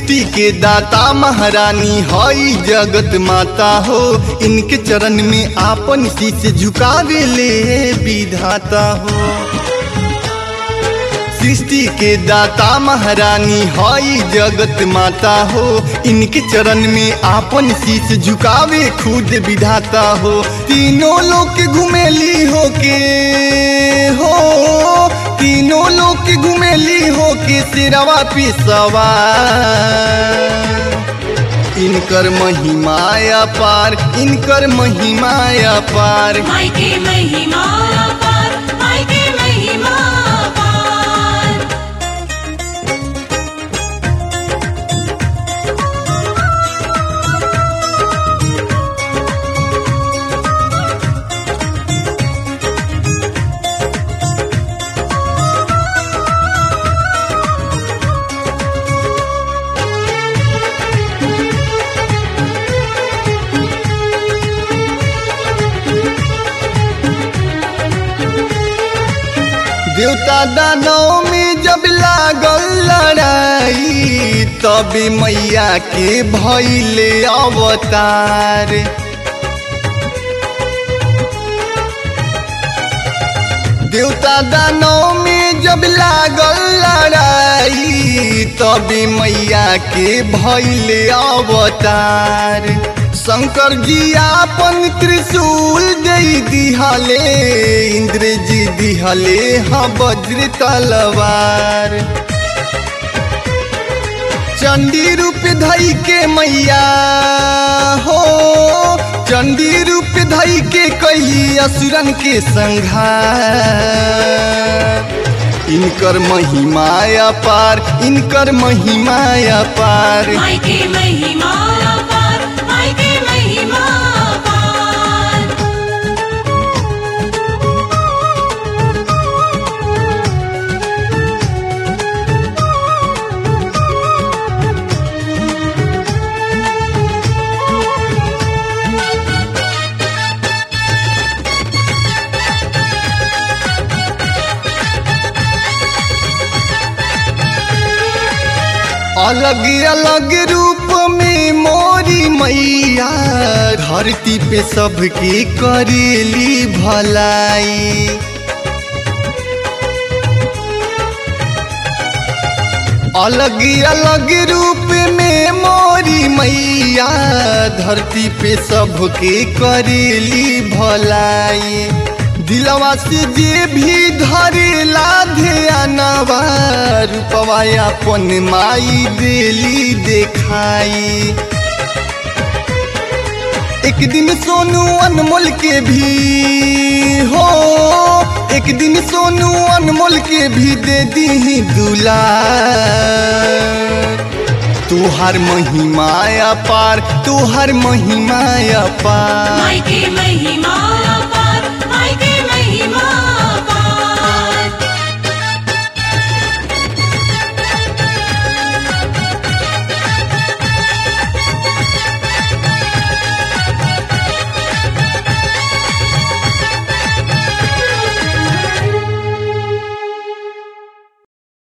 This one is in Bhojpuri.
सृष्टि के दाता महारानी हई जगत माता हो इनके चरण में आपन शीश झुकावे ले विधाता हो सृष्टि के दाता महारानी हई जगत माता हो इनके चरण में आपन शीश झुकावे खुद विधाता हो तीनों लोग घुमेली हो के हो तीनों लोग घुमेली हो के सिरवा पे सवार इनकर महिमाया पार इनकर महिमाया पार माई के महिमा पार माई के महिमा पार देवता दानव में जब लागल लड़ाई तभी मैया के भैले अवतार देवता दानव में जब लागल लड़ाई तभी मैया के भैले अवतार शंकर जी आपन त्रिशूल दे दिहले इंद्र जी दिहले हाँ वज्र तलवार चंडी रूप धई के मैया हो चंडी रूप धई के कही असुरन के संघार इनकर महिमाया पार इनकर महिमाया पार माई के महिमा पार माई के महिमा पार अलग अलग रूप में मोरी मैया धरती पे सबके करेली भलाई अलग अलग रूप में मोरी मैया धरती पे सबके करेली भलाई दिलवा से जे भी धरेला ध्यानवा रूपवा अपन माई देली देखाई एक दिन सोनू अनमोल के भी हो एक दिन सोनू अनमोल के भी दे दी दुला तुहार महिमाया पार तुहार महिमाया पार माई के महिमा पार माई के महिमा